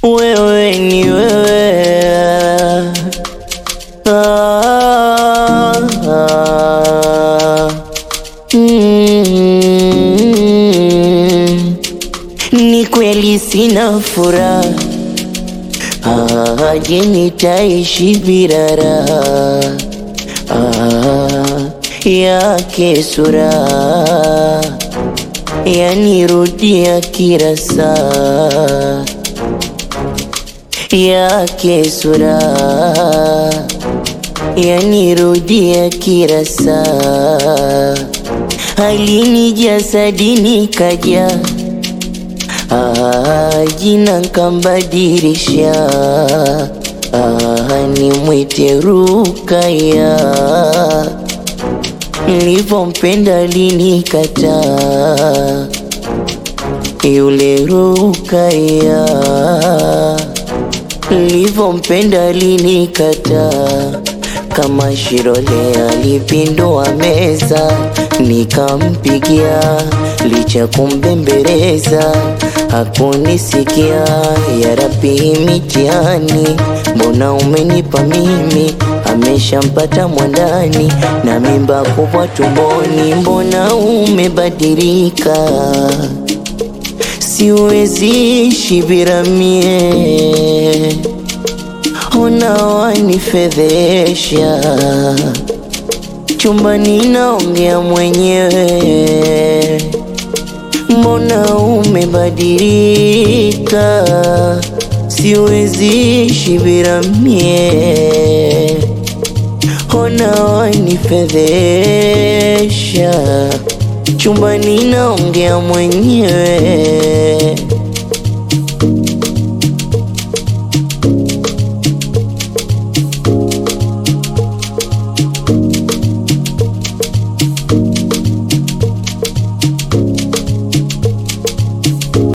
wewe ni wewe ah, ah, mm, ni kweli sina furaha ah, je nitaishi bila raha ah, yake sura yanirudia kila saa yake sura yanirudia kila saa halini jasadini kaja ah, jina nkambadirisha ah, nimwite Rukaya nilivyompenda linikataa yule Rukaya nilivyompenda linikataa kama Shilole alipindua meza nikampigia licha kumbembeleza hakunisikia ya Rabbi mitihani mbona umenipa mimi ameshampata mwandani na mimba kubwa tumboni mbona umebadilika siwezi ishi bila mie ona wanifedhesha chumbani naongea mwenyewe mbona umebadilika siwezi ishi bila mie ona wanifedhesha chumbani naongea mwenyewe